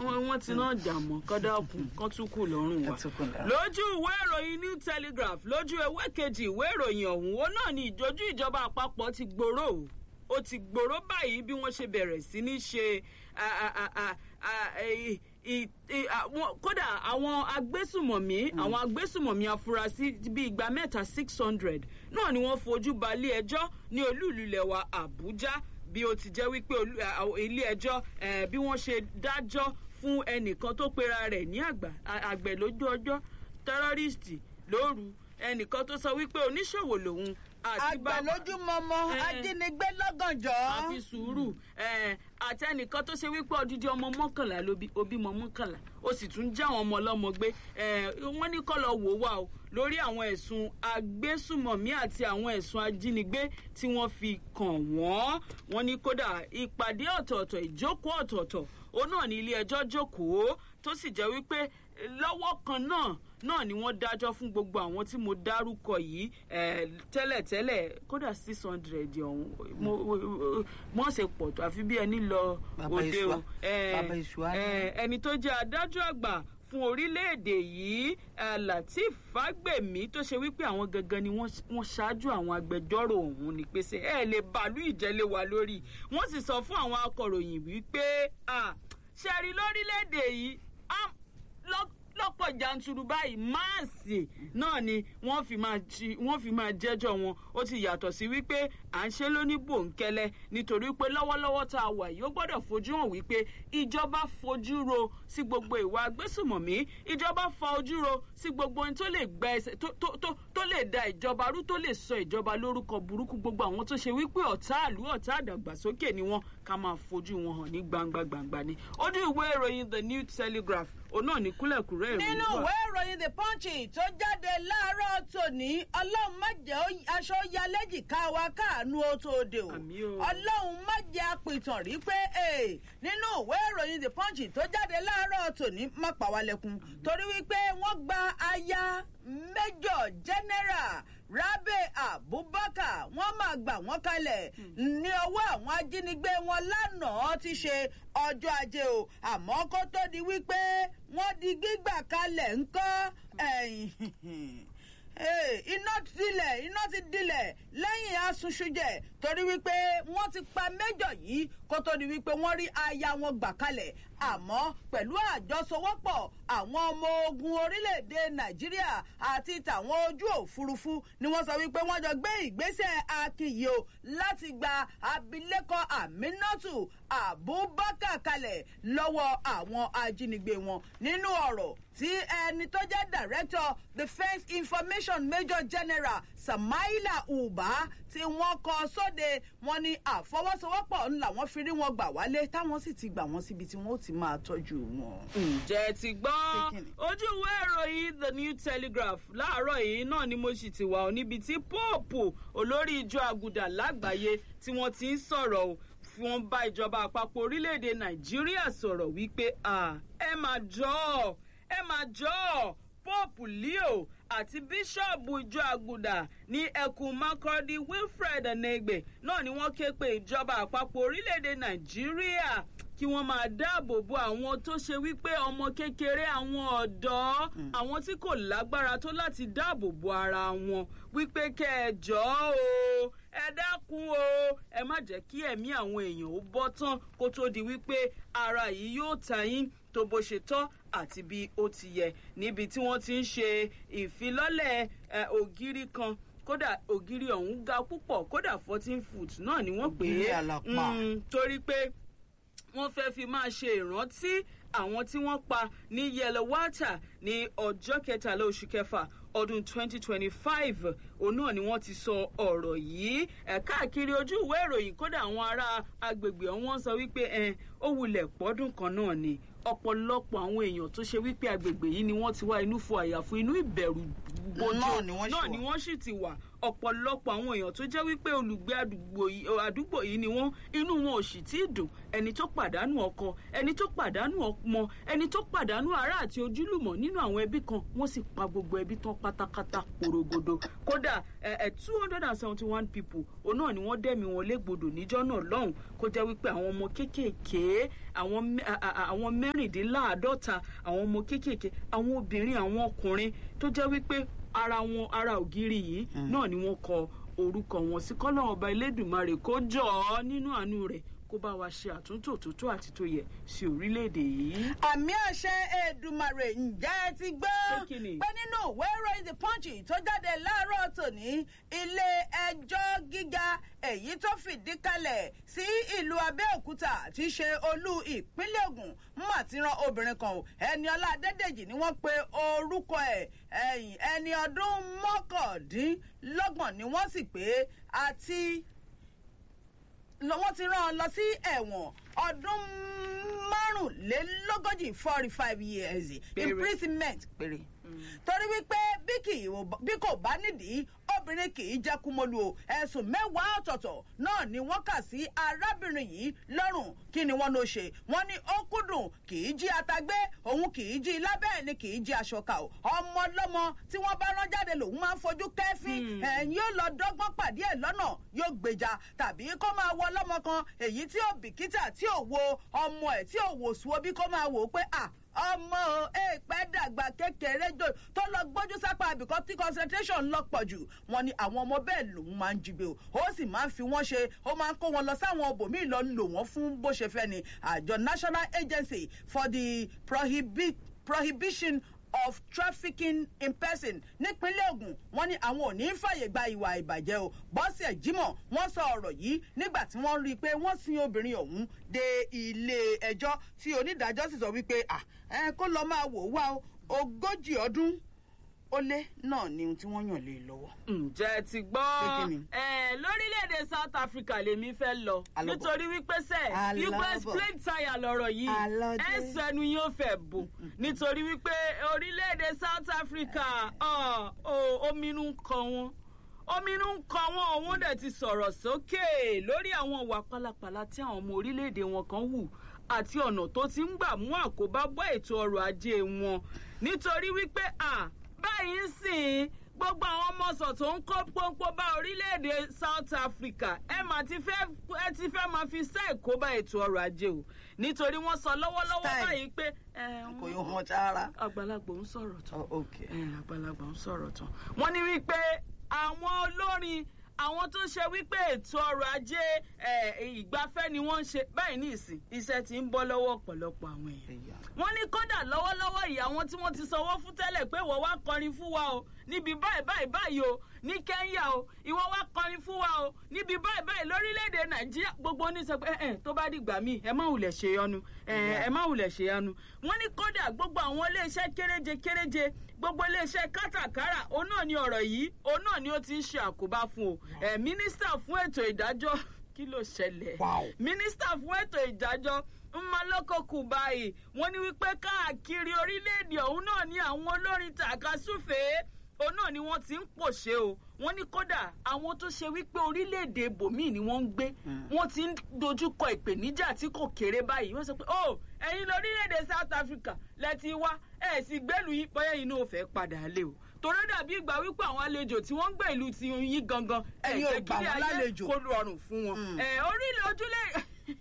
wọ́n ti náà jà mọ́ kọ́dákùn kán tún kù lọ́rùn wa. Ẹ tún kù lọ́rùn. lójú ìwé ìròyìn new telegraph lójú ewé kejì ìwé ìròyìn ọ̀hún ó náà ní ìjọjú ìjọba àpapọ̀ ti gbòòrò o ó ti gbòòrò báyìí bí wọ́n ṣe bẹ̀rẹ̀ sí ní ṣe a- a- a- a- a- i- i- i- àwọn- kódà àwọn agbésùmọ̀mí àwọn agbésùmọ̀mí afurasí bíi igba mẹ́ta six hundred náà ni wọ́n fojú balẹ̀ ẹjọ́ ní olú ìlú ilẹ̀ wa àbújá bí ó ti jẹ́ wípé olú- à- à- ilé ẹjọ́ eh, bí wọ́n ṣe dájọ́ fún ẹnìkan tó pera rẹ̀ ní àgbà à- àgbẹ̀ lójú ọjọ́ tẹ́rọ́rìstì lóru ẹnìkan tó sọ wípé oníṣòwò lòun àti àgbà lójú mọmọ Eh. ajínigbé lọ́gànjọ́. àfi sùúrù eh, àti ẹnìkan tó ṣe wípé odidi ọmọ mọ́kànlá ló bí ó bímọ mọ́kànlá ó sì tún já àwọn ọmọ ọlọ́mọ gbé eh, wọ́n ní kọ́ lọ wò ó wà o lórí àwọn ẹ̀sùn agbésùmọ̀mí àti àwọn ẹ̀sùn ajínigbé tí wọ́n fi kàn wọ́n wọ́n ní kódà ìpàdé ọ̀tọ̀ọ̀tọ̀ ìjókòó ọ̀tọ̀ọ̀tọ̀ òun náà ní ilé ẹjọ́ jókòó tó sì jẹ́ wípé eh, lọ́wọ́ kan náà náà ni wọ́n dájọ́ fún gbogbo àwọn tí mo dárúkọ yìí eh, tẹ́lẹ̀tẹ́lẹ̀ kódà six hundred ọ̀hún mo- wọ́n ṣe pọ̀ tó àfi bí ẹni lọ Bàbá òde Ìṣúà. o Eh, Bàbá Ìṣúà ni. eh, ẹni tó jẹ́ adájọ́ àgbà fún orílẹ̀-èdè yìí eh, lateef fagbemi tó ṣe wípé àwọn gangan ni wọ́n wọ́n ṣáájú àwọn agbẹjọ́rò ọ̀hún ní pèsè ẹ lè bàálù ìjẹ́lé wa lórí wọ́n sì sọ fún àwọn akọ̀ròyìn wípé ah, ṣe rí lórílẹ̀-èdè yìí ah, lọ́- lọ́pọ̀ janturu báyìí máàsì náà ni wọ́n fi máa jí wọ́n fi máa jẹ́jọ́ wọn ó ti yàtọ̀ sí wípé à ń ṣe lóní bòńkẹ́lẹ́ nítorí pé lọ́wọ́lọ́wọ́ tá a wà yìí ó gbọ́dọ̀ fojú hàn wípé ìjọba fojú ro sí gbogbo ìwà agbésùmọ̀mí ìjọba fa ojú ro sí gbogbo ohun tó lè gba ẹsẹ̀ tó tó tó tó lè da ìjọba rú tó lè sọ ìjọba lórúkọ burúkú gbogbo àwọn tó ṣe wípé ọ̀tá àlú ọ̀tá àdàgbàsókè ni wọ́n ká máa fojú wọn hàn ní gbangba gbangba ni ojú ìwé ìròyìn the new telegraph òun náà ní kúlẹ̀kúrẹ́ ìròyìn nínú wà. ìwé ìròyìn the punch tó jáde láàárọ̀ tòní ọlọ́run má jẹ́ ó- aṣọ ya lẹ́jìká wa káàánú ó tó de o Àmì o. ọlọ́run má jẹ́ apìtàn rí pé ee nínú ìwé ìròyìn the punch tó jáde láàárọ̀ tòní má pa wá lẹ́kún torí wípé wọ́n gba aya major general rabe abubakar wọ́n máa gbà wọ́n kalẹ̀ ní ọwọ́ àwọn ajínigbé wọn lánàá ti ṣe ọjọ́ ajé o àmọ́ kó tó di wípé wọ́n di gbígbà kalẹ̀ ńkọ́ ẹ̀yìn Ee, iná dilẹ̀ iná ti dilẹ̀ lẹ́yìn asunṣujẹ torí wípé wọ́n ti pa méjọ yìí kó tó di wípé wọ́n rí aya wọn gbà kalẹ̀ àmọ́ pẹ̀lú àjọsowọ́pọ̀ àwọn ọmọ ogun orílẹ̀-èdè nàìjíríà àti tàwọn ojú òfurufú ni wọ́n sọ wípé wọ́n jọ gbé ìgbésẹ̀ akíyè o láti gba abilékọ aminatu abubakar kalẹ̀ lọ́wọ́ àwọn ajínigbé wọn nínú ọ̀rọ̀ tí ẹni tó jẹ́ director defence information major general samaila uba tí wọ́n kọ sóde wọn ní àfọwọ́sowọ́pọ̀ ńlá wọn fi rí wọn gbà wálé táwọn sì ti gbà wọn síbi tí wọ́n ó ti máa tọ́jú wọn. ǹjẹ́ ti gbọ́ Kíni? ojú ìwé ìròyìn the new telegraph láàárọ̀ yìí náà ni mo sì ti wà ó níbi tí póòpù olórí ìjọ àgùdà lágbàáyé tí wọ́n ti ń sọ̀rọ̀ o wọ́n bá ìjọba àpapọ̀ orílẹ̀-èdè nàìjíríà sọ̀rọ̀ wípé "Ah, ẹ máa jọ ọ́ ẹ máa jọ ọ́ pope leo àti bíṣọ̀bù ìjọ àgùdà ní ẹkùn makurdi wilfred enegbe náà ni wọ́n ké pe ìjọba àpapọ̀ orílẹ̀-èdè nàìjíríà kí wọ́n máa dáàbò bo àwọn tó ṣe wípé ọmọ kékeré àwọn ọ̀dọ́ àwọn tí kò lágbára tó láti dáàbò bo ara wọn wípé kẹ́ ẹ jọ̀ọ́ o ẹ dákun o ẹ má jẹ́ kí ẹ̀mí àwọn èèyàn ó bọ́ tán kó tó di wípé ara yìí yóò ta yín tó bó ṣe tọ́ àti bí ó ti yẹ níbi tí wọ́n ti ń ṣe ìfilọ́lẹ̀ ẹ, ògiri kan kódà ògiri ọ̀hún ga púpọ̀ kódà fourteen foot náà ni wọ́n pè Ògiri é àlàpà. Mm, torí pé wọ́n fẹ́ fi máa ṣe ìrántí àwọn tí wọ́n pa ní yellowater ní ọjọ́ kẹtàlá oṣù kẹfà ọdún 2025 òun náà ni wọ́n ti sọ ọ̀rọ̀ yìí ẹ̀ káàkiri ojú ìwé ìròyìn kódà àwọn ará agbègbè ọ̀hún wọ́n sọ wípé ẹ̀ ó wulẹ̀ pọ́dún kan náà ni ọ̀pọ̀lọpọ̀ àwọn èèyàn tó ṣe wípé agbègbè yìí ni wọ́n ti wá inú fún àyàfún inú ìbẹ̀rù bojo Náà ni wọ́n ṣì náà wà. ni wọ́n sì ti wà ọ̀pọ̀lọpọ̀ àwọn èèyàn tó jẹ́ wípé olùgbé àdúgbò yìí àdúgbò yìí ni wọ́n inú wọn ò sì tí ì dùn ẹni tó pàdánù ọkọ ẹni tó pàdánù ọmọ ẹni tó pàdánù ará àti ojúlùmọ̀ nínú àwọn ẹbí kan wọ́n sì pa gbogbo ẹbí tán pátápátá porogodo kódà ẹ ẹ two hundred and seventy one people òun náà ni wọ́n dẹ̀mí wọn légbodò níjọ́ náà lọ́hùn kó jẹ́ wípé àwọn ọmọ kéékèèké àwọn mẹ- à- à- àwọn mẹ́rin mẹ́rìndínláàádọ́ta àwọn ọmọ kéékèèké àwọn obìnrin àwọn ọkùnrin tó jẹ́ wípé ara wọn ara ògiri yìí náà ni wọ́n kọ orúkọ wọn sí kọ́lọ́ ọba elédùnmarè kó jọ ọ́ nínú àánú rẹ̀ kó bá wa ṣe àtúntò tó tó àti tó yẹ sí orílẹ̀-èdè yìí. àmì àṣẹ Èdùmàrè ǹjẹ́ ẹ ti gbọ́ Pé kí ni? pé nínú ìwé ìròyìn the punch tó jáde láàárọ̀ tòní ilé ẹjọ́ gíga èyí tó fìdí kalẹ̀ sí ìlú Abẹ́òkúta tí í ṣe olú ìpínlẹ̀ Ògùn mà ti ran obìnrin kan o Ẹniọlá Adédèjì ni wọ́n pe orúkọ ẹ̀ ẹ̀yìn ẹni ọdún mọ́kàndínlọ́gbọ̀n ni wọ́n sì pé àti lọ- wọ́n ti rán an lọ sí ẹ̀wọ̀n ọdún márùnlélógójì forty five years Péré. imprisonment péré torí wípé bí kì í bí kò bá nídìí obìnrin kì í jẹ́ kúmọ́lù o ẹ̀sùn mẹ́wàá ọ̀tọ̀ọ̀tọ̀ náà ni wọ́n kà sí arábìnrin yìí lọ́rùn kí ni wọ́n ló ṣe wọ́n ní ó kúndùn kì í jí atagbé òun kì í jí lábẹ́ ni kì í jí aṣọ ká o ọmọ ọlọ́mọ tí wọ́n bá rán jáde lòun máa ń fojú kẹ́fín ẹ̀yìn yóò lọ dọ́gbọ́n pàdé ẹ̀ lọ́nà yóò gbèjà tàbí kó máa wọ ọlọ́mọ kan èyí tí ò bìkítà tí ò wo ọmọ ẹ̀ tí ò wò sùn bí kó máa wò ó pé à ọmọ èèpẹ̀ dàgbà kékeré jò tó lọ gbójú sápá àbíkọ́ tí concentration lọ pọ̀ jù wọn ni àwọn ọmọ bẹ́ẹ̀ lòun máa ń jígbe o ó sì máa ń fi wọ́n ṣe ó máa ń kó wọn lọ sáwọn ibòmíì lọ lò wọ́n fún bó ṣe fẹ́ ni àjọ National Agency for the Prohibi Prohibition of trafficking in person nípínlẹ̀ Ògùn wọ́n ní àwọn ò ní fàyè gba ìwà ìbàjẹ́ o bọ́sẹ̀ Jímọ̀ wọ́n sọ ọ̀rọ̀ yìí nígbà tí wọ́n rí i pé wọ́n sin obìnrin ọ̀hún dé ilé ẹjọ́ tí onídàájọ́ sì sọ wípé à ẹ kó lọ máa wò ó wá o ogójì ọdún ó lé náà ni ohun tí wọ́n yàn lé e lọ́wọ́. ǹjẹ́ ti Pé gbọ́ kí ni? ẹ lórílẹ̀‐èdè South Africa lèmi fẹ́ lọ Alọ́bọ̀. nítorí wípé sẹ́ Alọ́bọ̀. wípé split tire lọ́rọ̀ yìí Alọ́dé. ẹ̀sùn ẹnu yóò fẹ́ bò nítorí wípé orílẹ̀‐èdè South Africa ọ̀, ọ̀, ominú ń kọ wọn ominú ń kọ wọn òun dẹ̀ ti sọ̀rọ̀ sókè lórí àwọn ìwà pálapàla tí àwọn ọmọ orílẹ̀‐èdè wọn kan hù àti ọ̀nà tó ti ń gbà mú àkóbá bọ́ ètò ọrọ̀ ajé wọn nítorí wípé à báyìí ń sìn gbogbo àwọn ọmọọsàn tó ń kó pọ́npọ́n bá orílẹ̀-èdè South Africa ẹ mà ti fẹ́ ẹ ti fẹ́ máa fi sẹ́ ẹ̀kọ́ bá ètò ọrọ̀ ajé o nítorí wọ́n sọ lọ́wọ́lọ́wọ́ Style. báyìí pé ẹ, kò yóò hàn sára. àgbàlagbà ń sọ̀rọ̀ tán Oh, okay. ẹ, àgbàlagbà ń sọ̀rọ̀ tán wọ́n ní wípé àwọn olórin àwọn tó ṣe wípé ètò ọrọ̀ ajé ẹ, ìgbafẹ́ ni wọ́n ń ṣe báyìí ní ìsìn iṣẹ́ ti ń bọ́ lọ́wọ́ ọ̀pọ̀lọpọ̀ àwọn èèyàn Ẹ̀yà. wọ́n ní kódà lọ́wọ́lọ́wọ́ yìí àwọn tí wọ́n ti sanwó fún tẹ́lẹ̀ pé ìwọ wá kọrin fún wa o níbi báyìí báyìí báyìí o ní Kẹ́ńyà o ìwọ wá kọrin fún wa o níbi báyìí báyìí lórílẹ̀‐èdè Nàìjíríà gbogbo ní sọ pé ẹ ẹ tó bá dìgbà míì ẹ má wulẹ̀ ṣe yọnu ẹ ẹ má wulẹ̀ ṣe yọnu wọ́n ní kódà gbogbo àwọn iléeṣẹ́ kéréje kéréje gbogbo iléeṣẹ́ kátàkárà òun náà ni ọ̀rọ̀ yìí òun náà ni ó ti ń ṣe àkóbá fún o ẹ mínísítà fún ètò ìdájọ́ kí ló ṣẹlẹ̀ Wow. mínísítà fún ètò ìdájọ́ Mmaloko Kubayi wọ́n ní wípé káàkiri orílẹ̀-èdè ọ̀hún náà ní àwọn olórin tàkasúfèé òun náà ni wọ́n ti ń pòṣe o wọ́n ní kódà àwọn tó ṣe wípé orílẹ̀-èdè ibòmíì ni wọ́n ń gbé wọ́n ti ń dojúkọ ìpèníjà tí kò kéré báyìí wọ́n sọ pé oh ẹ̀yin lórílẹ̀-èdè South Africa lẹ ti wá ẹ̀ sì gbẹ́lu yín bóyá inú ò fẹ́ padà lé o torí ó dàbí ìgbà wípé àwọn àlejò tí wọ́n ń gbé ìlú ti yín gangan ẹ̀ Ẹ̀yin ò jẹ́ gbà kí wọ́n ayé lálejò. kó rọrùn fún wọn Mm. ẹ̀ orílẹ̀ ojúlé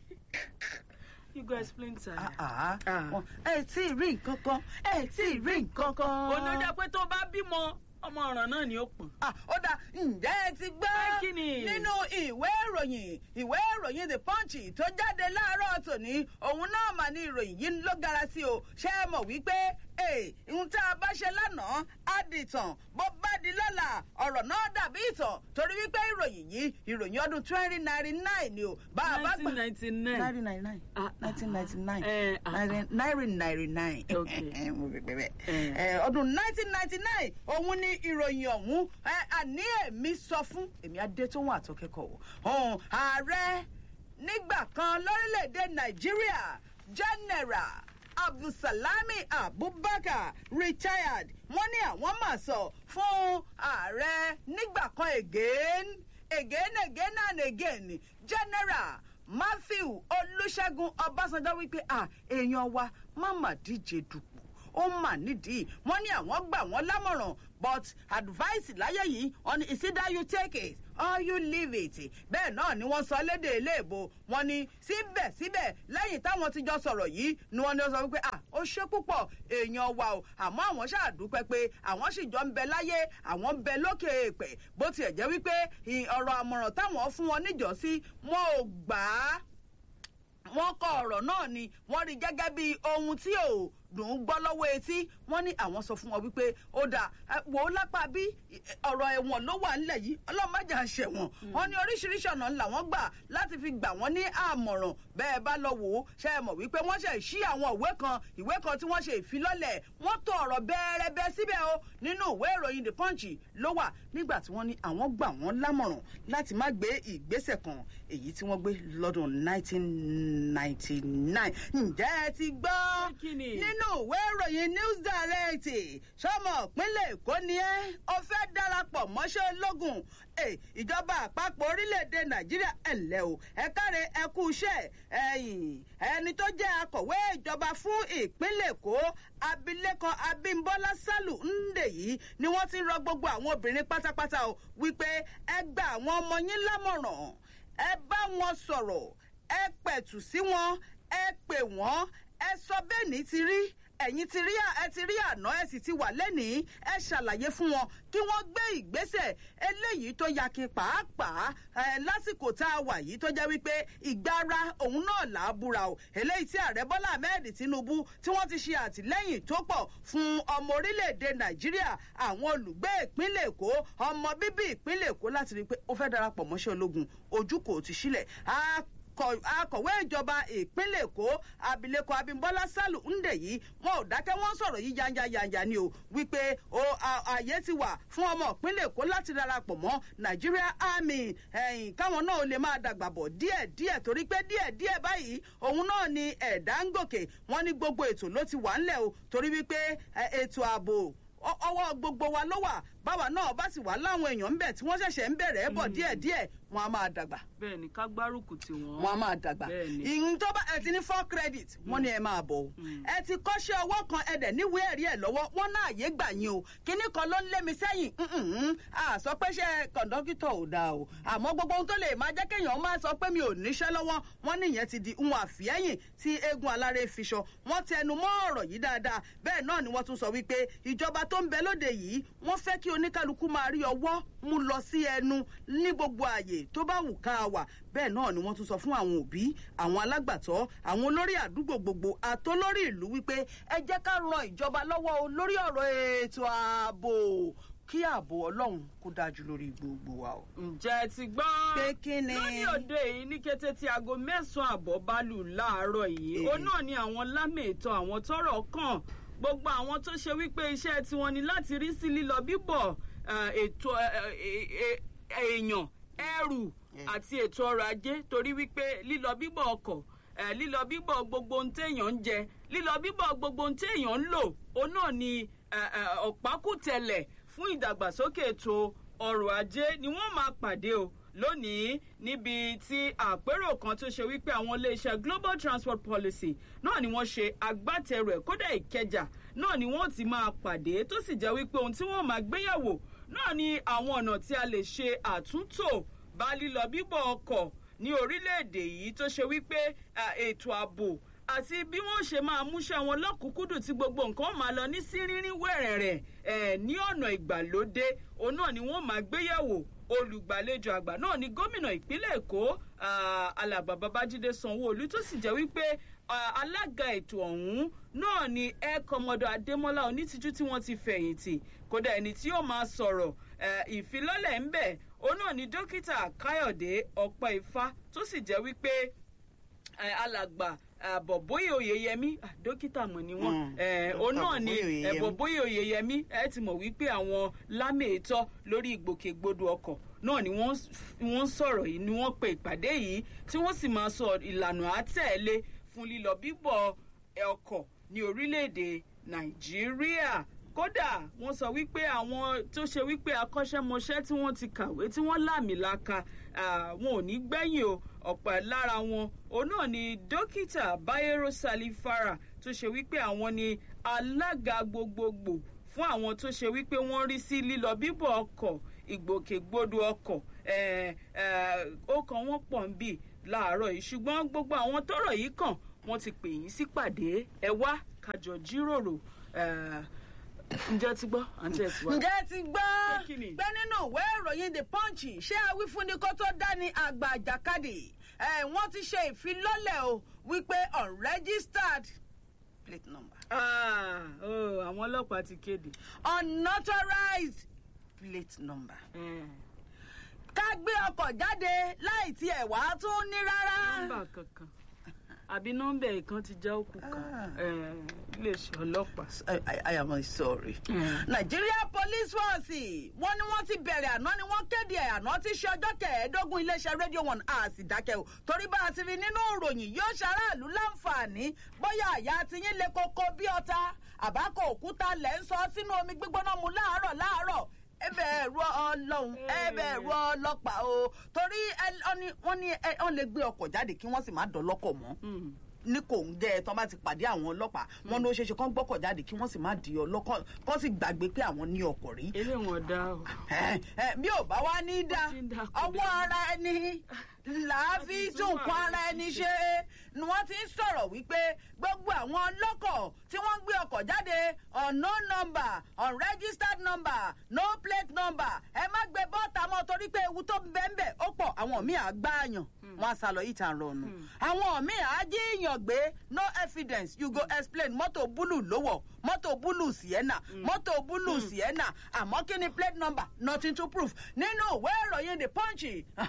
you go explain to her. Ah, Ah. wọn- ẹ tí ì rí nǹkan kan ẹ tí ì rí nǹkan kan. onídàá pé tó bá bímọ ọmọ ọ̀ràn náà ni ó pọ̀n. Ah, ó dà ǹjẹ́ ẹ ti Ẹ gbọ́ kí ni? nínú ìwé ìròyìn ìwé ìròyìn the punch tó jáde láàárọ̀ tòní òun náà mà ní ìròyìn yìí ló gara sí o ṣé ẹ mọ̀ wípé ee ohun tá a bá ṣe lánàá á di ìtàn bó bá di lọ́la ọ̀rọ̀ náà dàbí ìtàn torí wípé ìròyìn yìí ìròyìn ọdún twenty ninety nine ni o bá a bá gbà. 1999. nineteen ninety nine Ah, ah, nineteen ninety nine eh, ah, ah. nineteen ninety nine Okay. mo fi pẹ́ Eh. bẹ́ẹ̀ ọdún nineteen ninety nine òun ni ìròyìn ọ̀hún ẹ, àní èmi sọ fún èmi adétòun àtọkẹ́kọ̀ọ́ ọ̀hún ààrẹ nígbà kan lórílẹ̀‐èdè nàìjíríà general abdulsalami abubakar retired wọ́n ní àwọn máa sọ fún ààrẹ nígbà kan again again again and again general matthew olùṣègùn ọbásanjọ́ wípé à èèyàn wa má mà díje dupò ó mà nídìí wọ́n ní àwọn gbà wọ́n lámọ̀ràn but advice láyé yìí on is either you take it or you leave it bẹ́ẹ̀ náà ni wọ́n sọ lédè iléèbó wọn ni síbẹ̀síbẹ̀ lẹ́yìn táwọn ti jọ sọ̀rọ̀ yìí ni wọ́n ní ó sọ wípé à ó ṣe púpọ̀ èèyàn wa o àmọ́ àwọn ṣàdúpẹ́ pé àwọn sì jọ ń bẹ láyé àwọn ń bẹ lókè èèpẹ̀ bó tiẹ̀ jẹ́ wípé ọ̀rọ̀ àmọ̀ràn táwọn fún wọn níjọ́sí wọn ò gbà á wọ́n kọ ọ̀rọ̀ náà ni wọ́n rí gẹ́gẹ́ bí ohun tí ò dùn ún gbọ́ lọ́wọ́ etí wọ́n ní àwọn sọ fún wọn wípé ó dà wò ó lápá bí ọ̀rọ̀ ẹ̀wọ̀n ló wà nílẹ̀ yìí ọlọ́mọdé àṣẹwọ̀n wọ́n ní oríṣiríṣi ọ̀nà ńlá wọ́n gbà láti fi gbà wọ́n ní àmọ̀ràn bẹ́ẹ̀ bá lọ wò ó ṣe é mọ̀ wípé wọ́n ṣe ṣí àwọn ìwé kan ìwé kan tí wọ́n ṣe ìfilọ́lẹ̀ wọ́n tó ọ̀rọ̀ bẹ́ẹ̀rẹ́bẹ́ síbẹ̀ o nínú ìwé ìròyìn the punch ló wà nígbà tí wọ́n ní àwọn gbà wọ́n lámọ̀ràn láti má gbé ìgbésẹ̀ kan èyí tí wọ́n gbé lọ́dún 1999 ǹjẹ́ ẹ ti gbọ́ nínú ìwé ìròyìn news direct sọmọ ìpínlẹ̀ èkó ni ẹ́ ó fẹ́ darapọ̀ mọ́ṣẹ́ ológun ìjọba àpapọ̀ orílẹ̀-èdè nàìjíríà ẹ̀lẹ́ o ẹ káre ẹ kú iṣẹ́ ẹ̀yìn ẹni tó jẹ́ akọ̀wé ìjọba fún ìpínlẹ̀ èkó abilékọ abímbọ́lá sálù ńdè yìí ni wọ́n ti rọ gbogbo àwọn obìnrin pátápátá o wípé ẹ gba àwọn ọmọ yín lámọ̀ràn ẹ bá wọn sọ̀rọ̀ ẹ pẹ̀tù sí wọn ẹ pè wọ́n ẹ sọ bẹ́ẹ̀ ní ti rí ẹ̀yin ti rí ẹ ti rí àná ẹ sì ti wà lẹ́nìí ẹ ṣàlàyé fún wọn kí wọ́n gbé ìgbésẹ̀ eléyìí tó yakin pàápàá ẹ lásìkò tá a wà yìí tó jẹ́ wípé ìgbára òun náà là á búra o eléyìí tí ààrẹ bọ́lá ahmed tinubu tí wọ́n ti ṣe àtìlẹ́yìn tó pọ̀ fún ọmọ orílẹ̀-èdè nàìjíríà àwọn olùgbé ìpínlẹ̀ èkó ọmọ bíbí ìpínlẹ̀ èkó láti rí i pé ó fẹ́ darapọ̀ mọ́ṣẹ́ ológun ojú kò ti sílẹ̀ akọ̀wé ìjọba ìpínlẹ̀ èkó abilékọ abimbola salu ńdè yìí wọn ò dákẹ́ wọ́n sọ̀rọ̀ yìí yanja yanja ni o wípé o àyè ti wà fún ọmọ ìpínlẹ̀ èkó láti darapọ̀ mọ́ nigeria army ẹ̀yìn káwọn náà lè máa dàgbà bọ̀ díẹ̀ díẹ̀ torí pé díẹ̀ díẹ̀ báyìí òun náà ni ẹ̀dá ń gòkè wọ́n ní gbogbo ètò ló ti wà ńlẹ̀ o torí wípé ètò ààbò ọwọ́ gbogbo wa ló wà báwa náà bá sì wà láwọn èèyàn ń bẹ̀ tí wọ́n ṣẹ̀ṣẹ̀ ń bẹ̀rẹ̀ bọ̀ díẹ̀díẹ̀ wọn a máa dàgbà. bẹẹni ká gbárùkù tí wọn. wọn a máa dàgbà ìyìn tó bá ẹ ti ní four credit wọn ni ẹ máa bọ o ẹ ti kọ́ṣẹ́ ọwọ́ kan ẹ dẹ̀ níwèé ẹ̀rí ẹ̀ lọ́wọ́ wọn náà yé gbà yín o kíní kan ló ń lé mi sẹ́yìn a sọ pé ṣe kọ̀ǹdọ́kítọ̀ ò dáa o àmọ́ gbogbo ohun tó lè máa jẹ́ kéèyàn máa sọ pé mi ò níṣẹ́ lọ́wọ́ wọn nìyẹn ti di ohun àfihẹ́yìn tí eégún aláré fi sọ wọn tẹnu mọ́ ọ̀rọ̀ yìí dáadáa bẹ́ẹ̀ náà ni wọ́n tún sọ wípé ìjọba tó ń bẹ lóde yìí wọ́n fẹ́ kí oníkálukú máa rí ọwọ́ mú lọ sí ẹnu ní gbogbo àyè tó bá wù ká wà bẹ́ẹ̀ náà ni wọ́n tún sọ fún àwọn òbí àwọn alágbàtọ́ àwọn olórí àdúgbò gbogbo àtolórí ìlú wípé ẹ jẹ́ ká ran ìjọba lọ́wọ́ o lórí ọ̀rọ̀ ètò ààbò kí ààbò ọlọ́run kó dájú lórí gbogbo wa o. ǹjẹ́ ti gbọ́. pé kí ni. lórí òde yìí ní kété tí aago mẹ́sàn-án àbọ̀ bá lù láàárọ̀ yìí ó náà ni àwọn lámèétọ́ àwọn tọ́rọ̀ kàn gbogbo àwọn tó ṣe wípé iṣẹ́ tiwọn ni láti rí sí lílọ bíbọ̀ ètò èèyàn ẹrù àti ètò ọrọ̀ ajé torí wípé lílọ bíbọ̀ ọkọ̀ lílọ bíbọ̀ gbogbo ohun téèyàn ń jẹ lílọ bíbọ̀ gbogbo ohun téèyàn ń lò òun náà ni ọ̀pákùtẹ̀lẹ̀ fún ìdàgbàsókè ètò ọrọ̀ ajé ni wọ́n máa pàdé o lónìí níbi tí àpérò kan tó ṣe wípé àwọn iléeṣẹ́ global transport policy náà ni wọ́n ṣe agbátẹrù ẹ̀ kódà ìkẹjà náà ni wọ́n ti máa pàdé tó sì jẹ́ wípé ohun tí wọ́n máa gbéyàwó náà ni àwọn ọ̀nà tí a lè ṣe àtúntò bá lílọ bíbọ̀ ọkọ̀ ní orílẹ̀-èdè yìí tó ṣe wípé ètò ààbò àti bí wọ́n ṣe máa múṣẹ́ wọn lọ́kùnkúndùn tí gbogbo nǹkan máa lọ ní sírírín wẹ̀rẹ̀rẹ̀ ẹ̀ ní ọ̀nà ìgbàlódé òun náà ni wọ́n máa gbéyàwó olùgbàlejò àgbà náà ni gómìnà ìpínlẹ̀ èkó alàgbà babájídé sanwóolu tó sì jẹ́ wípé alága ètò ọ̀hún náà ni ẹ kọmọdọ adémọlá onítìjú tí wọ́n ti fẹ̀yìntì kódà ẹni tí yóò máa sọ̀rọ̀ ìfilọ́lẹ̀ ń bẹ̀ òun náà ni dókítà káyọ̀dé ọ̀pọ̀ ifá tó sì jẹ́ wípé alàgbà bọ̀bóyè oyèyẹmí dókítà mọ̀ ni wọ́n òun náà ni bọ̀bóyè oyèyẹmí ẹ ti mọ̀ wípé àwọn lámèétọ́ lórí ìgbòkègbodò ọkọ̀ náà ni wọ́n sọ̀rọ̀ yìí ni wọ́n pe ìpàdé yìí tí wọ́n sì máa sọ ìlànà àtẹ̀lé fún lílọ bíbọ̀ ọkọ̀ ní orílẹ̀-èdè nàìjíríà kódà wọ́n sọ wípé àwọn tó ṣe wípé akọ́ṣẹ́mọṣẹ́ tí wọ́n ti kàwé tí wọ́n láàmìlaka wọn ò ní gbẹ̀yìn o ọ̀pọ̀ lára wọn òun náà ni dókítà bayero salifara tó ṣe wípé àwọn ni alága gbogbogbò fún àwọn tó ṣe wípé wọ́n rí sí lílọ bíbọ̀ ọkọ̀ ìgbòkègbodò ọkọ̀ ó kan wọ́n pọ̀ ń bì láàárọ̀ yìí ṣùgbọ́n gbogbo àwọn tọ́rọ̀ yìí kàn wọ́n ti pè yín sípàdé ẹ wá kájọ jíròrò ǹjẹ́ ti gbọ́ àǹtí ẹ̀ ti wá. ǹjẹ́ ti gbọ́ Pé kí ni? pé nínú ìwé ìròyìn the punch ṣé awífúnni kó tó dání àgbà àjàkadì ẹ̀ wọ́n ti ṣe ìfilọ́lẹ̀ o wípé unregistered plate number Ah, oh, àwọn ọlọ́pàá ti kéde. unauthorized plate number ká gbé ọkọ̀ jáde láì tiẹ̀ wá tún ní rárá. nọ́mbà kankan àbí nọ́mbà ìkan ti já òkú kan Ah. Eh, iléeṣẹ́ ọlọ́pàá. I, I, I am sorry. Mm. Nigeria Police Force wọ́n ní wọ́n ti bẹ̀rẹ̀ àná ni wọ́n kéde ẹ̀ àná tí ṣe ọjọ́ kẹẹ̀ẹ́dógún iléeṣẹ́ rédíò one a sì dákẹ́ o torí bá a ti rí nínú ìròyìn yóò ṣaráàlú láǹfààní bóyá àyà tiyín le koko bí ọta àbákò òkúta lẹ̀ ń sọ sínú omi gbígbóná mu láàárọ̀ láàárọ̀ ẹbẹ̀ ẹ̀rọ ọlọ́run ẹbẹ̀ ẹ̀rọ ọlọ́pàá o torí ẹ- ọ ní- wọ́n ní ẹ- wọ́n lè gbé ọkọ̀ jáde kí wọ́n sì má dọ́lọ́kọ̀ mọ́ Mm. ní kò ń gẹ ẹ tán bá ti pàdé àwọn ọlọ́pàá wọn ló ṣeéṣe kán gbọ́kọ̀ jáde kí wọ́n sì má di ọlọ́kọ̀ kán sì gbàgbé pé àwọn ní ọkọ̀ rí. eléyìí wọn dá o. Ẹ, ẹ, bí ò bá wá ní dá Ó ti ń dá kò ọwọ́ dá. ara ẹni làá fi Láti tún tún nǹkan ara ara ẹni ẹni ṣe. ṣe ni wọ́n ti ń sọ̀rọ̀ wípé gbogbo àwọn ọlọ́kọ̀ tí wọ́n ń gbé ọkọ̀ jáde unknown number unregistered number no plate number ẹ má gbé bọ́ọ̀tà mọ́ torí pé ewu tó ń bẹ́ẹ̀ ń bẹ̀ ó pọ̀ àwọn míì á gbáàyàn wọ́n á sá lọ yìí tàn rọrùn àwọn míì á jíyàn gbé no evidence you go explain mọ́tò búlù lówọ̀ mọ́tò búlù sienna mọ́tò búlù sienna àmọ́ kí ni plate number nothing to prove nínú ìwé ìròyìn the punch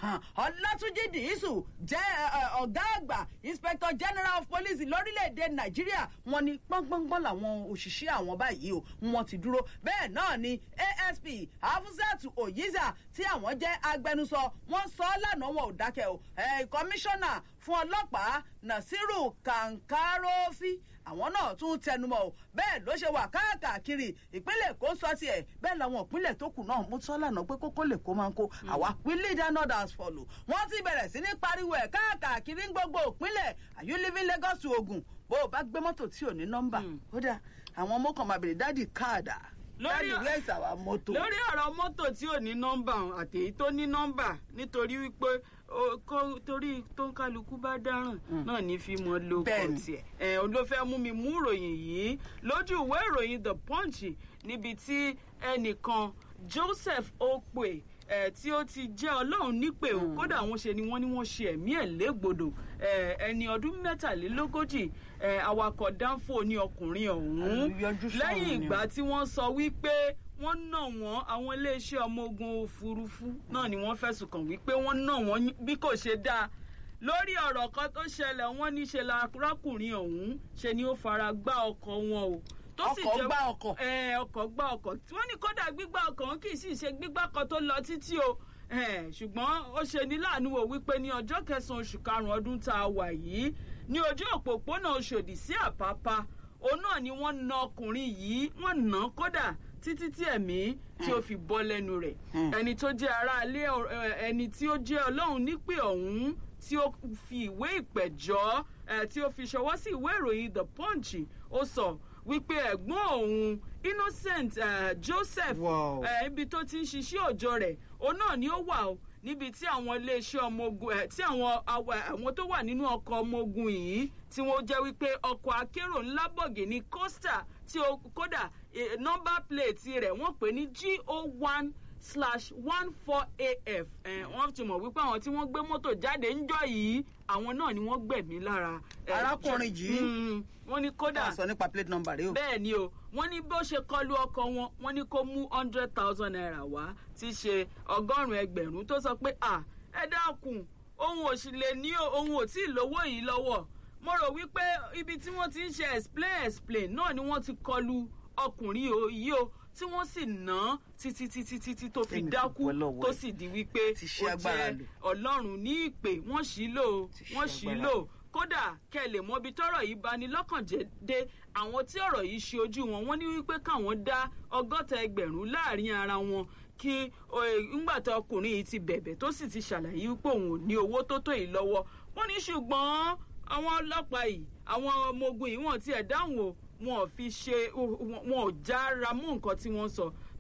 ọlátúnjì dìísù jẹ́ ẹ, ẹ, ọ̀gá àgbà inspector general of police lórílẹ̀‐èdè nàìjíríà wọ́n ní gbọ́ngbọ́ngbọ́n làwọn òṣìṣẹ́ àwọn báyìí o wọ́n ti dúró bẹ́ẹ̀ náà ni asp hafizat oyiza tí àwọn jẹ́ agbẹnusọ wọ́n sọ ọ́ lánàá wọn ò dákẹ́ o ẹ̀ kọmíṣánná fún ọlọ́pàá nasiru kankarofi àwọn náà tún tẹnumọ́ o bẹ́ẹ̀ ló ṣe wà káàkiri ìpínlẹ̀ èkó sọ tiẹ̀ bẹ́ẹ̀ làwọn ìpínlẹ̀ tó kù náà mú sọ lánàá pé kókó lè kó máa ń kó àwa we lead and others follow wọ́n ti bẹ̀rẹ̀ sí ní pariwo ẹ̀ káàkiri ní gbogbo ìpínlẹ̀ are you living Lagos to Ogun bó o bá gbé mọ́tò tí ò ní nọ́mbà ó dà àwọn ọmọ kan máa bèrè dáàdì káàdà Lórí- dáàdì where is our motor. lórí ọ̀rọ̀ mọ́tò tí ò ní nọ́mbà àti èyí tó ní nọ́mbà nítorí wípé ó- kó- torí tó ń kálukú bá dáràn náà ní fi mọ lóko Bẹ́ẹ̀ni. tiẹ̀ ẹ̀ ló fẹ́ mú mi mú ìròyìn yìí lójú ìwé ìròyìn the punch níbi tí ẹnìkan joseph okpe ẹ̀ tí ó ti jẹ́ ọlọ́run nípè o kódà wọ́n ṣe ni wọ́n ní wọ́n ṣe ẹ̀mí ẹ̀ légbodò ẹ̀ ẹni ọdún mẹ́tàlélógójì ẹ̀ awakọ̀ dánfò ní ọkùnrin ọ̀hún Àlùyọjú sọ̀rọ̀ lẹ́yìn ni o. ìgbà tí wọ́n sọ wípé wọ́n nà wọ́n àwọn iléeṣẹ́ ọmọ ogun òfurufú náà ni wọ́n fẹ̀sùn kàn wípé wọ́n nà wọ́n bí kò ṣe dáa lórí ọ̀rọ̀ kan tó ṣẹlẹ̀ wọ́n ní ṣe la arákùnrin ọ̀hún ṣe ni ó fara gbá ọkọ̀ wọn o tó sì Ọkọ̀ jẹ́- gbá ọkọ̀. ẹ ọkọ̀ gbá ọkọ̀ tí wọ́n ní kódà gbígbá ọkọ̀ wọn kì í sì ṣe gbígbá kan tó lọ títí o Eh, ṣùgbọ́n ó ṣe ní láàánú wò wípé ní ọjọ́ kẹsàn-án oṣù karùn-ún ọdún tá a wà yìí ní ojú òpópónà Ọ̀ṣọ́dì sí Àpápá òun náà ni wọ́n na ọkùnrin yìí wọ́n nà án kódà títí tí ẹ̀mí tí ó fi bọ́ lẹ́nu rẹ̀ ẹni tó jẹ́ aráalé ọ- ẹ, ẹni tí ó jẹ́ ọlọ́run nípè ọ̀hún tí ó fi ìwé ìpẹ̀jọ́ ẹ, tí ó fi ṣọwọ́ sí ìwé ìròyìn The Punch ó sọ wípé ẹ̀gbọ́n òun Innocent eh, Joseph Wow. eh, ibi tó ti ń ṣiṣẹ́ òòjọ́ rẹ̀ òun náà ni ó wà o níbi tí àwọn iléeṣẹ́ ọmọ ogun ẹ̀ tí àwọn awa- àwọn tó wà nínú ọkọ̀ ọmọ ogun yìí tí wọ́n jẹ́ wípé ọkọ̀ akérò ńlá bọ̀gìnì coaster tí ó kódà eh, nọ́mbà plate rẹ̀ wọ́n pè ní go one slash one four af eh, wọ́n ti mọ̀ wípé àwọn tí wọ́n gbé mọ́tò jáde ńjọ́ yìí àwọn náà ni wọ́n gbẹ̀mí lára. eh, Arákùnrin yìí? Mm, wọ́n ní kódà sọ nípa plate number rẹ o. bẹ́ẹ̀ ni o wọ́n ní bó ṣe kọlu ọkọ̀ wọn wọ́n ní kó mú hundred thousand naira wá tí í ṣe ọgọ́rùn-ún ẹgbẹ̀rún tó sọ pé à ẹ dákun òun ò sì lè ní o òun ò tí ì lówó yìí lọ́wọ́ mo rò wípé ibi tí wọ́n ti ń ṣe explain explain náà ni wọ́n ti kọlu ọkùnrin o- yìí o tí wọ́n sì ná títí títí títí tó fi Tẹ́mi fi dákú pẹ́ lọ́wọ́ tó ẹ̀. sì di wípé Ti ṣe ó agbára jẹ́ lò. ọlọ́run ní ìpè wọ́n ṣì lò ó Ti ṣe wọ́n ṣì agbára lò lò. ó kódà kẹ lè mọ ibi tọ́rọ̀ yìí bani lọ́kàn jẹ́ dé àwọn tí ọ̀rọ̀ yìí ṣe ojú wọn wọ́n ní wípé káwọn dá ọgọ́ta ẹgbẹ̀rún láàrin ara wọn kí ńgbà tó ọkùnrin yìí ti bẹ̀bẹ̀ tó sì ti ṣàlàyé wípé òun ò ní owó tó tó yìí lọ́wọ́ wọ́n ní ṣùgbọ́n àwọn ọlọ́pàá yìí àwọn ọmọ ogun yìí wọ́n tiẹ̀ dáhùn o wọn ò fi ṣe wọn ò jára mú nǹkan tí wọ́n sọ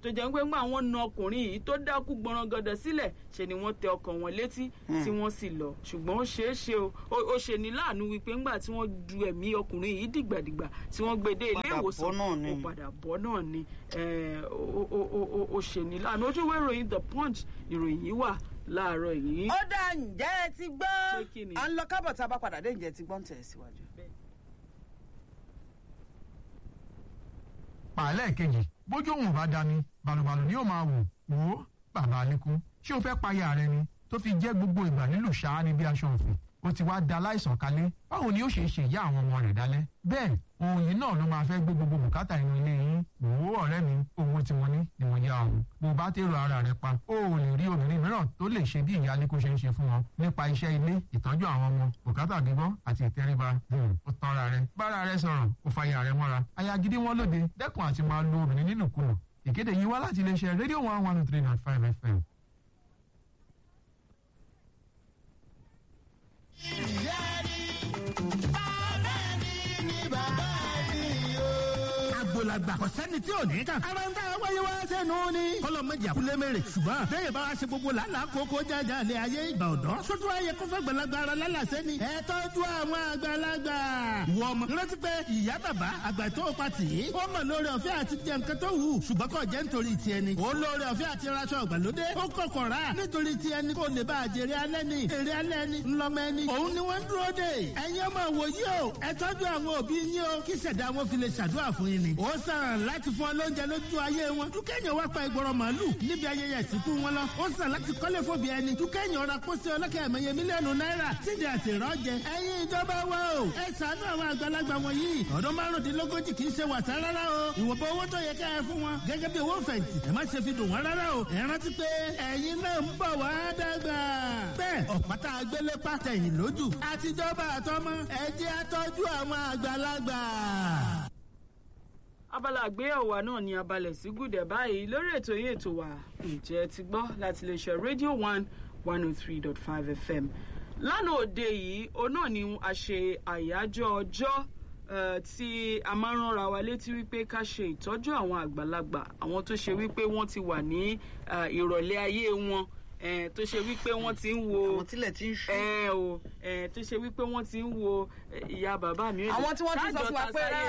tó jẹ́ pé ńgbà wọ́n na ọkùnrin yìí tó dákú gbọ̀nrangàdà sílẹ̀ ṣe ni wọ́n tẹ ọkàn wọn létí tí wọ́n sì lọ ṣùgbọ́n ó ṣeé ṣe o ó- ó ṣe ní láàánú wípé ńgbà tí wọ́n du ẹ̀mí ọkùnrin yìí dìgbàdìgbà tí wọ́n gbé dé ilé Padà ìwòsàn bọ́ náà ni. ó padà bọ́ náà ni eh, ó- ó- ó- ó- ó ṣe ní láàánú ojú ìwé ìròyìn the punch ìròyìn yìí wà láàárọ̀ yìí. ó dá ǹjẹ́ ẹ ti gbọ́ Pé kí ni? à ń lọ kábọ̀ tá a bá padà dé ǹjẹ́ ẹ ti gbọ́ ń tẹ̀ síwájú. pàálẹ̀ kejì bójú òun ò bá dání balùbalù ni yóò máa wò wò ó bàbá alẹ́kùn ṣé o fẹ́ payà rẹ ni tó fi jẹ́ gbogbo ìgbà nílùú ṣáá ní bí aṣọ òfin ó ti wá da láìsàn kalẹ̀ báwo ni ó ṣe ṣe ìyá àwọn ọmọ rẹ̀ dálẹ́ bẹ́ẹ̀ ohun yìí náà ló máa fẹ́ gbé gbogbo bùkátà inú ilé yín wò ó ọ̀rẹ́ mi owó tí wọ́n ní ni wọ́n yá ọ̀hún bó o bá tèrò ara rẹ pa ó ò lè rí obìnrin mìíràn tó lè ṣe bí ìyá alẹ́kùn ṣe ń ṣe fún wọn nípa iṣẹ́ ilé ìtọ́jú àwọn ọmọ bùkátà gbígbọ́ àti ìtẹríba Hmm, ó tanra rẹ bára rẹ sọ̀rọ̀ ó fàyà rẹ mọ́ra aya gidi wọn lóde dẹ́kun àti máa lo obìnrin nínúkulù ìkéde yìí wá láti iléeṣẹ́ rédíò one one three nine five fm. agbolagba kò sẹ́ni tí ò ní kàn. ara ń tà wáyé wá sẹ́nu ni. kọ́lọ̀ méjì àkúlé mèrè. ṣùgbọ́n bẹ́ẹ̀ bá wa ṣe gbogbo làálàá kókó jájà lé ayé ìgbà ọ̀dọ́. sótú ayé kófẹ́ gbalagbà ara lálàsẹ́ ni. ẹ tọ́jú àwọn àgbàlagbà. wọ ọmọ rántí pé ìyá bàbá àgbà tó pa tì í. ó mọ̀ lórí ọ̀fẹ́ àti jẹ nǹkan tó wù. ṣùgbọ́n kò jẹ́ nítorí tiẹ̀ ni. ó lórí ọ̀fẹ́ àti raṣọ ìgbàlódé. ó kọ̀kọ̀ rà nítorí tiẹ̀ ni kò lè bá àjèrè alẹ́ ni. èrè alẹ́ ni ńlọmọ ẹni. òun ni wọ́n ń dúró dè. ẹ̀yin ọmọ wòye o ẹ tọ́jú àwọn òbí yín o kí ṣẹ̀dá wọn fi lè ṣàdúrà fún yín ni. ó sàn láti fún ọ lóúnjẹ lójú ayé wọn. dúkẹ́yìn wá pa ìgbọ̀rọ̀ màálù níbi ayẹyẹ ìsìnkú wọn lọ. ó sàn láti kọ́lé fòbí ẹni. dúkẹ́yìn ọ̀rọ̀ pósí ọlọ́kẹ́ ẹ̀mẹ́yẹ mílíọ̀nù náírà sídìí àti ìrọ́jẹ. ẹ̀yin ìjọba wa o ẹ ṣàánú àwọn àgbàlagbà wọ̀nyí. ọdún márùndínlógójì kì í ṣe wàsá rárá o. ìwọ̀nba owó tó yẹ ká ẹ fún wọn gẹ́gẹ́ bí owó fẹ̀yìntì. ẹ má ṣe fi dùn wọ́n rárá o. ẹ rántí pé ẹ̀yin náà ń bọ̀ wá dàgbà. bẹ́ẹ̀ ọ̀pátá agbélé pàtẹ́yìn lójú. àtijọba àtọmọ ẹ jẹ́ àtọ́jú àwọn àgbàlagbà abala àgbéyẹ̀wò wa náà ni abalẹ̀ sí gùdẹ̀ báyìí lórí ètò yìí ètò wa ǹjẹ́ ti gbọ́ láti lè ṣe rédíò one one oh three dot five fm lánàá òde yìí òun náà ni a ṣe àyájọ́ ọjọ́ eh, tí a máa ń ránra wa létí wípé ká ṣe ìtọ́jú àwọn àgbàlagbà àwọn tó ṣe wípé wọ́n ti wà ní eh, ìrọ̀lẹ́ ayé wọn eh, tó ṣe wípé wọ́n ti ń wo àwọn tílẹ̀ ti ń ṣú. ẹ o ẹ tó ṣe wípé wọ́n ti ń wo eh, ìyá bàbá mi. àwọn tí wọ́n ti sọ fún wa pé rárá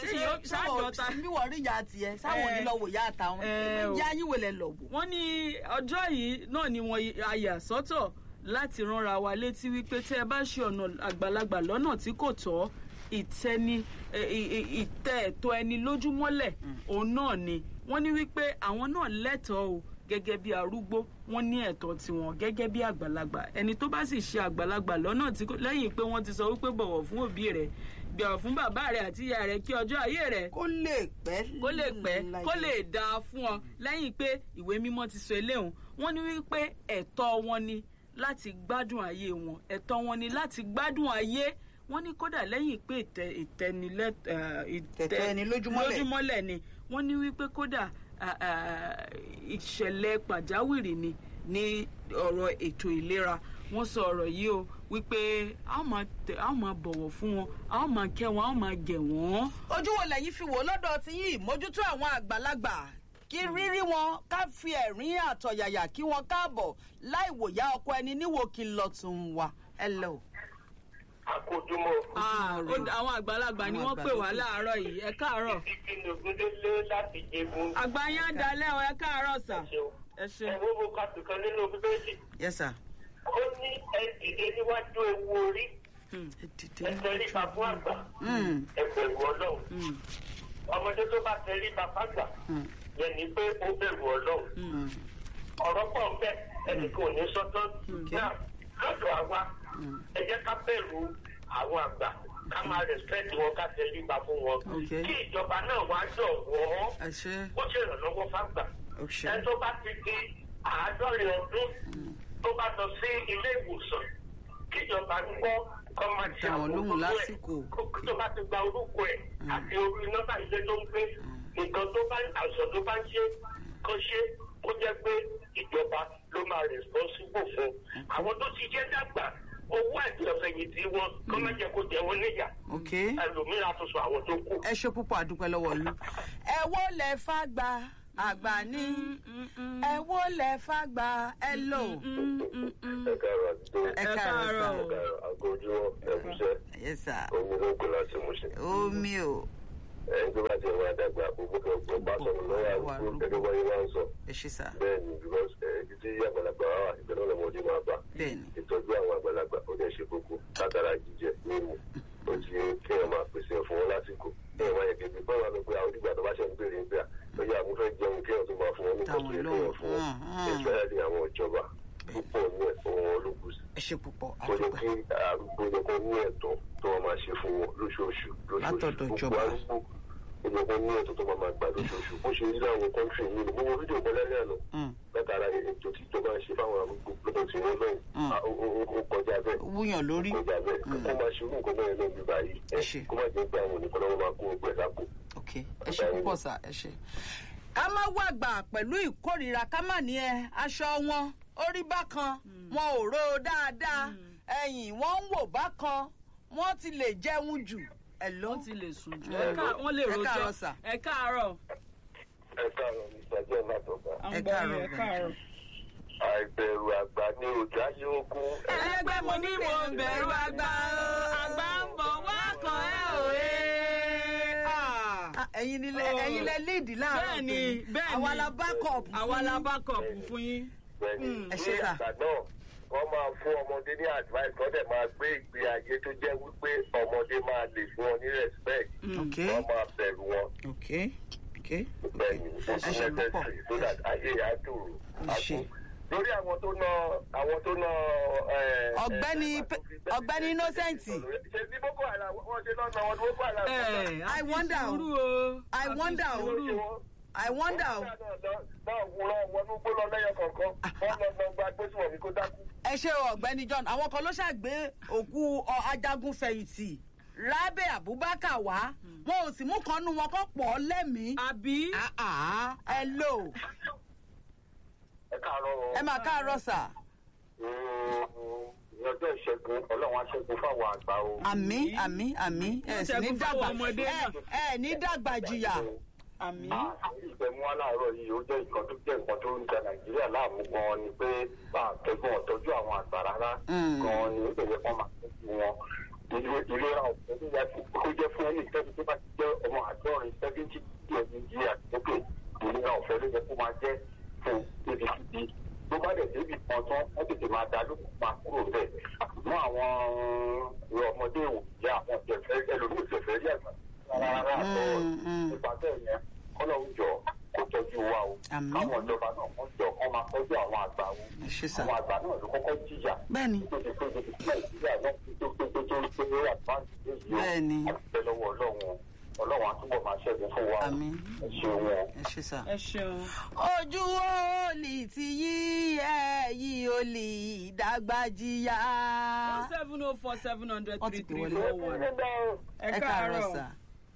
ṣáàjọta bí wọ́n rí ìyá tiẹ̀ sáwọn Eh, onílọ́wọ̀ ìyá àtàwọn eh, o. ìyá yín wèlẹ̀ lọ wò. wọ́n ní ọjọ́ yìí náà ni wọ́n àyà sọ́tọ̀ láti ránra wa létí wípé tẹ́ ẹ bá ṣe ọ̀nà àgbàlagbà lọ́nà tí kò tọ́ ìtẹni ẹ, ì- ì- ìtẹ ẹ̀tọ́ ẹni lójúmọ́lẹ̀ òun náà ni wọ́n ní wípé àwọn náà lẹ́tọ̀ọ́ o gẹ́gẹ́ bí arúgbó wọ́n ní ẹ̀tọ́ tiwọn gẹ́gẹ́ bí àgbàlagbà ẹni tó bá sì ṣe àgbàlagbà lọ́nà tí kò lẹ́yìn pé wọ́n ti sọ wípé bọ̀wọ̀ fún òbí rẹ̀ bọ̀wọ̀ fún bàbá rẹ̀ àti ìyá rẹ̀ kí ọjọ́ ayé rẹ̀ kó lè pẹ́ kó lè pẹ́ láyé. kó lè dáa fún ọ lẹ́yìn pé ìwé mímọ́ ti sọ eléhùn wọ́n ní wípé ẹ̀tọ́ wọn ni láti gbádùn ayé wọn ẹ̀tọ́ wọn ni láti gbádùn ayé wọ́n ní kódà lẹ́yìn pé ìtẹ ìtẹnilẹ́ ẹ̀, ìtẹ- Tẹ̀tẹ̀ ẹni lójúmọ́lẹ̀. lójúmọ́lẹ̀ ni wọ́n ní wípé kódà à, à, ìṣẹ̀lẹ̀ pàjáwìrì ni ní ọ̀rọ̀ ètò ìlera wọ́n sọ ọ̀rọ̀ yìí o wípé a ó máa tẹ- a ó máa bọ̀wọ̀ fún wọn a ó máa kẹ́ wọn a ó máa gẹ̀ wọ́n. ojú wo lẹ́yìn fi wò lọ́dọ̀ tí yín ìmójútó àwọn àgbàlagbà kí rírí wọn ká fi ẹ̀rín àtọ̀yàyà kí wọn káàbọ̀ láì wòyá ọkọ ẹni níwò kí n lọ tún wà ẹ lẹ o. àkójúmọ́ Ah, ó dá- àwọn àgbàlagbà ni Àwọn wọ́n pè wá àgbà ló pè. láàárọ̀ yìí ẹ káàárọ̀ títí ní ogúndélé láti jẹgun. àgbà yín á dalẹ́ ọ ẹ káàárọ̀ sà ṣeun. ẹ ṣe. ẹ̀wọ́n mo ka tùkan nínú bíbélì. yes sir. ó ní ẹ dìde níwájú ewu orí ẹ dìde. ẹ tẹríba fún àgbà Mm, ẹ bẹ̀rù ọlọ́run. ọmọdé tó bá tẹríba fàgbà mm, yẹn ni pé ó bẹ̀rù ọlọ́run. mm. ọ̀rọ̀ pọ̀ ń bẹ ẹnì kan ò ní sọ́tọ́. náà lọ́dọ̀ àwa ẹ jẹ́ ká bẹ̀rù àwọn àgbà ká máa respect wọn ká tẹríba fún wọn. Okay. kí ìjọba náà wá jọ̀wọ́ ẹ ṣe ó ṣèrànlọ́wọ́ fàgbà. ó ṣe. ẹni tó bá ti di àádọ́rin ọdún tó bá lọ sí ilé ìwòsàn kíjọba ń gbọ́ kọ́ máa ṣe Dá wọn lóhùn àmójútó ẹ̀. lásìkò. Kó- tó bá ti gba orúkọ ẹ̀ àti orí nọ́mbà ilé tó ń gbé nǹkan tó bá àìsàn tó bá ń ṣe kó ṣe kó jẹ́ pé ìjọba ló máa responsible fún àwọn tó ti jẹ́ dàgbà owó àti ọ̀fẹ̀yìntì wọn kọ́ má jẹ́ kó jẹ wọn níyà ok ẹlòmíràn tó sọ àwọn tó kù. ẹ ṣe púpọ̀ àdúpẹ́ lọ́wọ́ yín. ẹ wo lẹ fà gbà àgbà ní ẹ wo lẹ fàgbà ẹ lò. ẹ káàárọ̀ àdúgbò ẹ káàárọ̀ o. ẹ káàárọ̀ àgójúmọ́ ẹ̀kúṣẹ́ yes sir omi ló kó láti mú ṣe. omi o ẹni tó bá ti wá dàgbà gbogbo kan gbogbo bá sọ̀rọ̀ lọ́wọ́ àdúgbò gẹ́gẹ́ bá yín máa ń sọ. ẹ ṣe sá bẹ́ẹ̀ ni because ibi tí àgbàlagbà wà wà ìbẹ̀rẹ̀ ọlọ́mọdé máa bá. bẹ́ẹ̀ ni ìtọ́jú àwọn àgbàlagbà ó dẹ̀ ṣe kókó látara jíjẹ mímu ó ti yẹ kí ẹ máa pèsè fún wọn lásìkò kí ẹ máa yẹ kébi báwa ló pé àwọn onígbà tó bá ṣe ń béèrè nígbà ó yẹ àwọn fẹ́ jẹun kí ẹ tó máa fún wọn ní Táwọn kọ́sì lóhùn. ẹ̀kọ́ fún wọn Mm, mm. ìfẹ́rẹ́ ní àwọn ìjọba púpọ̀ ní ẹ̀kọ́ wọn ológun sí ẹ ṣe púpọ̀ kó yẹ àdúgbò kí arúgbó yẹ kó ní ẹ̀tọ́ tó wọn máa ṣe fún wọn lóṣooṣù lóṣooṣù Látọ̀dọ̀ gbogbo ìjọba. arúgbó ó yẹ kó ní ẹ̀tọ́ tó máa máa gbà lóṣooṣù bó ṣe rí láwọn kọ́ńtì yìí ni gbogbo fídíò kan lẹ́rìn àná Mm. látara ètò tí ìjọba ń ṣe fáwọn arúgbó lọ́dọ̀ tí wọ́n lọ́yìn Mm. Ah, ó- ó ó kọjá bẹ́ẹ̀ wúyàn lórí kọjá bẹ́ẹ̀ kó máa ṣe irú nǹkan bẹ́ẹ̀ náà bí báyìí ẹ Ẹ ṣé. kó má jẹ́ pé àwọn oníkan náà máa kó ọgbẹ́ lápò. ok ẹ ṣe púpọ̀ sá ẹ ṣe. ká má wàgbà pẹ̀lú ìkórìíra ká má ní ẹ aṣọ wọn orí bákan wọn ò ró dáadáa ẹ̀yìn wọn ń wò bákan wọn ti lè jẹun jù ẹ ló wọ́n ti lè sùn jù Ẹ ẹ ká- wọ́n lè ẹ káàárọ̀ rojọ́ sà. ẹ káàárọ̀ ẹ káàárọ̀ mr john látọ̀gbà à ń Ẹ gbọ́ yín, káàárọ̀, ẹ káàárọ̀. àìbẹ̀rù àgbà ní òjò ayé ogun. ẹlẹgbẹ́ mo ní mo bẹ̀rù àgbà o àgbà ń bọ̀ wá kan ẹ òye. Ah, ẹ̀yin ni lẹ- Oh. ẹ̀yin lẹ líìdì láàárọ̀ bẹ́ẹ̀ni tòní. bẹ́ẹ̀ni àwa la backup fún àwa la yín. backup fún yín. bẹ́ẹ̀ni Ẹ ṣé ní sà. àgbà náà wọ́n máa fún ọmọdé ní advice wọ́n dẹ̀ máa gbé ìgbé ayé tó jẹ́ wípé ọmọdé máa lè fún wọn ní respect ok wọ́n máa bẹ̀rù wọn ok ok bẹ́ẹ̀ni ó ẹ ti ṣe púpọ̀ necessary so that ayé yà á dùrù. Ẹ ṣé. lórí àwọn tó ná àwọn tó ná. ẹ, Ọ̀gbẹ́ni ẹ, Pe- Ọ̀gbẹ́ni Innocent. ṣe ní boko haram wọ́n ṣe lọ́nà wọn ní boko haram. ẹ I wonder o. sùúrù o. I a fi wonder o. sùúrù. i wonder o. náà wúrọ̀ wọnú gbólọ lẹ́yọ kọ̀ọ̀kan wọ́n lọ lọ gba gbésùn mi kó dákú. ẹ ṣe o, ọ̀gbẹ́ni john àwọn kan ló ṣàgbé òkú ọ, ajagun fẹ̀yìntì rábẹ abubakar wá wọn ò sì mú kan nu wọn kó pọ̀ ọ́ lẹ́mìí. àbí. Ah, ah, ẹ lò ẹ káàárọ̀ o. ẹ máa káàárọ̀ sà ní ọjọ́ ìṣẹ́gun ọlọ́run aṣẹ́gun fáwọn àgbà o. àmì àmì àmì ẹ sì ní Ṣẹ́gun fáwọn dàgbà ọmọdé ẹ náà. ẹ ní dàgbà jìyà. àmì. ìgbẹ̀mú aláàárọ̀ yìí ó jẹ́ nǹkan tó jẹ́ nǹkan tó ń da nàìjíríà láàmú gan-an ni pé bá a tọ́jú wọn tọ́jú àwọn àgbà rárá Mm. gan-an ni ó tẹ̀lé kán máa tọ́jú wọn. Ilé- ìlera ọ̀fẹ́ ló yẹ kó jẹ́ fún ẹni tẹ́bi tó bá ti jẹ́ ọmọ àádọ́rin seventy years ní ìjìyà sókè ìlera ọ̀fẹ́ ló yẹ kó máa jẹ́ fún ibikíbi tó bá dẹ̀ débi kan tán wọ́n tètè máa dá lókun máa kúrò bẹ́ẹ̀. mú àwọn ọmọdé ìwòye àwọn ìjẹ̀fẹ́ ẹlòmíì ìjẹ̀fẹ́ rí àgbà rárá àtọ́ Mm, mm. nípa bẹ́ẹ̀ yẹn kọ́lọ́hún jọ kó tọ́jú wa o. Àmín. káwọn ìjọba náà wọ́n jọ kọ́ máa tọ́jú àwọn àgbà o. ẹ ṣe sà àwọn àgbà náà ló kọ́kọ́ jìyà. bẹ́ẹ̀ni tó ti pé tó ti pé nàìjíríà náà tó tó tó tó tó tó àtúntò yìí o. Bẹ́ẹ̀ni. àtúntò lọ́wọ́ ọlọ́run o. ọlọ́run àtúbọ̀ máa ṣẹ́gun fún wa o. Àmín. ẹ ṣeun o. ẹ ṣe sà. ẹ ṣeun. ojú olè ti yí ẹ yí olè dàgbà jìyà. seven oh four seven hundred Wọ́n ti three pè three wọlé. four one. ẹ ẹ káàárọ̀ káàárọ̀. sà.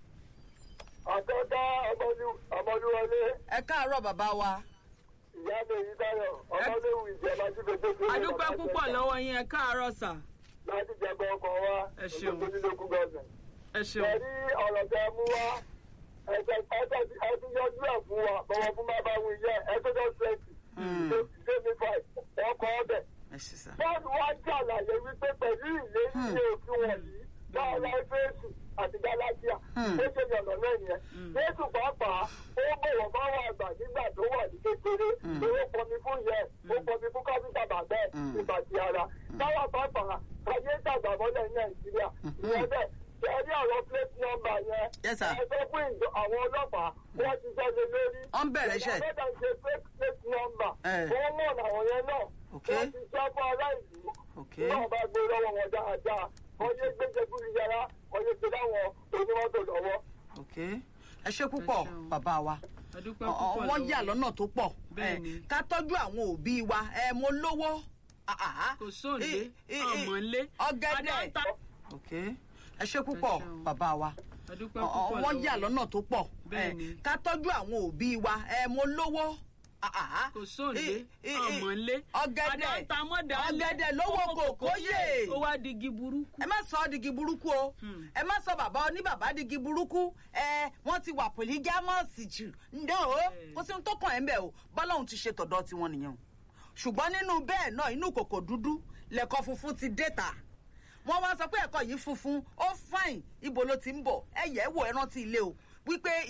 àtọ́dá ọmọlúwọlé ẹ káàárọ̀ bàbá wa. ìyá mi yìí dáyọ̀ ọmọléwu ìjẹba tí gbogbo tó a dúpẹ́ púpọ̀ lọ́wọ́ yín ẹ káàárọ̀ sà. láti jẹgbọn ọkọ wa Ẹ ṣeun. onílógún gọ́ọ̀mẹ̀. ẹ ṣeun. ẹ̀rí ọ̀rọ̀ tẹ mú wá ẹ̀jẹ̀ ẹ̀jẹ̀ ti ẹ̀tún yọjú ẹ̀ fún wa bọ̀wọ̀ fún bá bá wù yẹ ẹ̀tọ́jọ́ twenty twenty five ọkọ̀ ọbẹ̀. ẹ ṣe sà. bọ́ọ̀lù wa ṣàlàyé wípé pẹ̀lú ìlérí ilé òfin wọ̀nyí láàlá fèsì àti galatia Hmm. ó ṣe yànnà náà yẹn. jésù pàápàá ó bọ̀wọ̀ bá wà àgbà nígbà tó wà ní kékeré ó pọnmi fún yẹ ó pọnmi fún káfíńtà bàbá ẹ̀ Hmm. ìbàdí ara. táwa pàápàá ayé dàgbà mọ́lẹ̀ ní nàìjíríà ìyẹn bẹ́ẹ̀ ṣẹ́rí ọ̀rọ̀ plate number yẹn Yes, sir. ẹ sọ fún ìjọ àwọn ọlọ́pàá wọ́n ti sọ lé lórí. Wọ́n bẹ̀rẹ̀ iṣẹ́. ìjọba bẹ́ẹ̀ ṣe fake plate number Eh. wọ́n mọ̀ àwọn yẹn náà Okay. wọ́n ti sọ fún ará ìlú ok náà bá gbé lọ́wọ́ wọn dáadáa wọ́n yé gbéjẹ fún ìyára wọ́n yé gbé láwọn onímọ́tò lọ́wọ́. ok ẹ ṣe púpọ̀ Ẹ ṣeun. bàbá wa. a dúpẹ́ Ọ- ọ- púpọ̀ wọ́n yà lọ́wọ́ lọ́nà tó pọ̀ Bẹ́ẹ̀ni. Eh, ká tọ́jú àwọn òbí wa ẹ mo lówó. Ah, ah, ah. kò sóòlé I- i- i- ọmọlé ọ̀gẹ̀dẹ̀. adáńtà. ok ẹ ṣe púpọ̀ Ẹ ṣeun. bàbá wa. a dúpẹ́ Ọ- ọ- púpọ̀ wọ́n yà lọ́wọ́ lọ́nà tó pọ̀ Bẹ́ẹ̀ni. Eh, ká tọ́jú àwọn òbí wa ẹ mo lówó. kò sóòlé I- i- ọmọ ńlé ọ̀gẹ̀dẹ̀ àdáńtamọ́dà ọ̀gẹ̀dẹ̀ lówó kòkó yè. ó wá digi burúkú. ẹ má sọ ọ́ digi burúkú o ẹ má sọ bàbá oníbàbá digi burúkú ẹ wọ́n ti wà pòlígámọ́ọ̀sì jù ǹdẹ́ o kò sí ohun tó kàn ẹ́ ń bẹ̀ o bọ́lọ́hún ti ṣe tọ̀dọ̀ tiwọn nìyẹn o ṣùgbọ́n nínú bẹ́ẹ̀ náà inú kòkò dúdú lẹ̀kọ́ funfun ti dé ta wọ́n wá sọ pé ẹ̀kọ́ yìí funfun ó fàìn ibo ló ti ń bọ̀ ẹ yẹ̀ ẹ́ wò ẹ rántí ilé o wípé